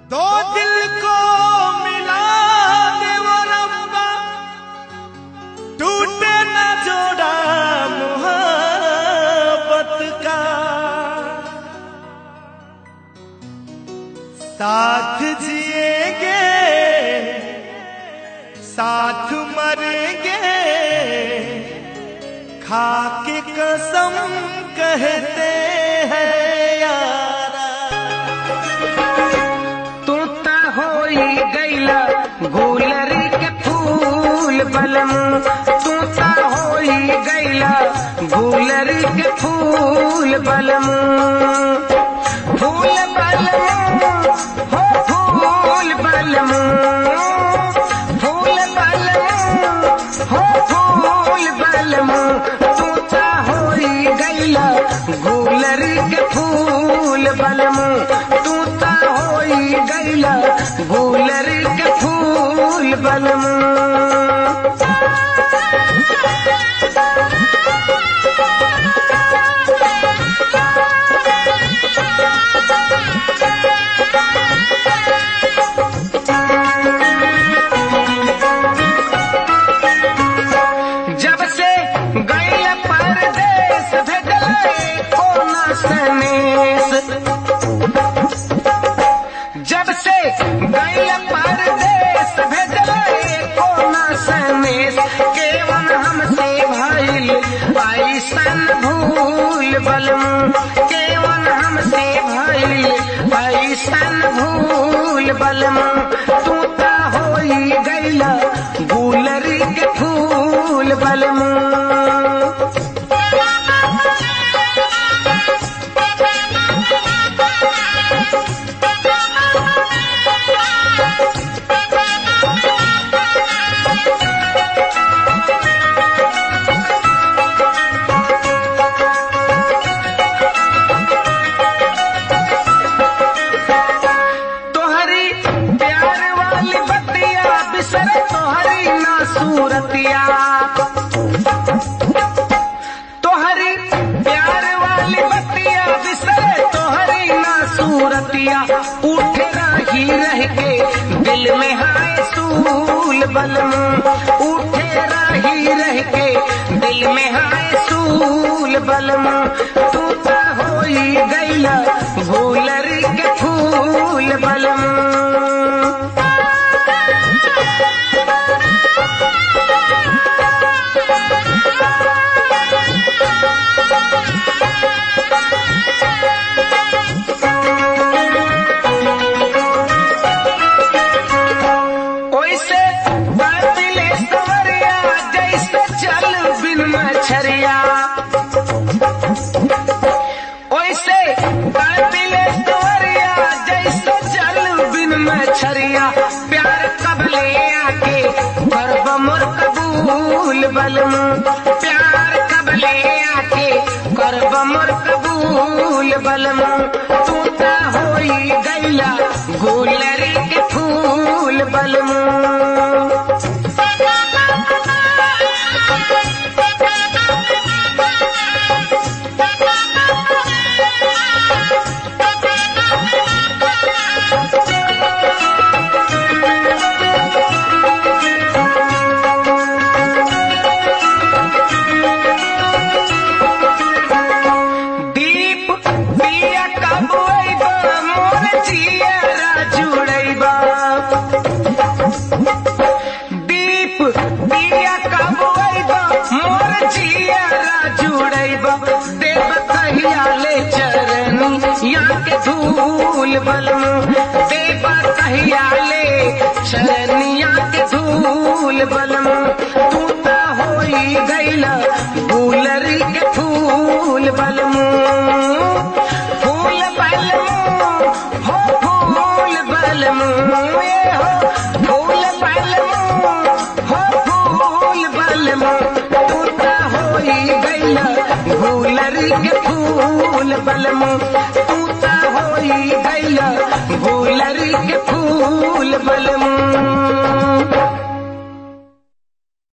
दो दिल को मिला दे वो रब्बा टूटे न जोड़ा मोहब्बत का साथ जिएंगे साथ मरेंगे खा के कसम कहते हैं यारा तू त होई गईला गुलरी के फूल बलम तू त होई गईला गुलरी के फूल बलम फूल बलम हो फूल बलम फूल बलम हो फूल बलम तू त होई गईला गुलरी के फूल बलम तू त होई गईला गुलरी के फूल बलम जब से गैल परदेश भेजले कोना सनेस जब से गैल परदेश भेजले कोना सनेस केवन हमसे भइल ऐसन भूल बलम केवन हमसे भइल ऐसन भूल बलम तू त होई गैला गुलरी के फूल बलम तोहरी प्यार वाली बतिया बिसर तोहरी ना सूरतिया तोहरी प्यार वाली बतिया बिसर तोहरी ना सूरतिया उठे रही रह के दिल में हाय सूल बलम उठे रही रह के दिल में हाय सूल बलम तू त होई गईला भूलरी के फूल बलम ओइसे बातिले सवरिया जैसे चल बिन मछरिया ओइसे बातिले सवरिया जैसे चल बिन मछरिया प्यार कबले आके करब मोर कबूल बलम प्यार कबले आके करब मोर कबूल बलम तू त होई गईला गुलरी के फूल बलम दीप दिया कब अइबा मोर जियरा जुड़ैबा दीप दिया कब अइबा मोर जियरा जुड़ैबा देव कहिया ले चरनी या के धूल बलम देव कहिया ले चरनिया के धूल बलम तू त होई गईला गुलरी के फूल बलम फूल बलम हो फूल बलम ये हो फूल बलम हो फूल बलम तू त होई गईला गुलरी के फूल बलम तू त होई गईला गुलरी के फूल बलम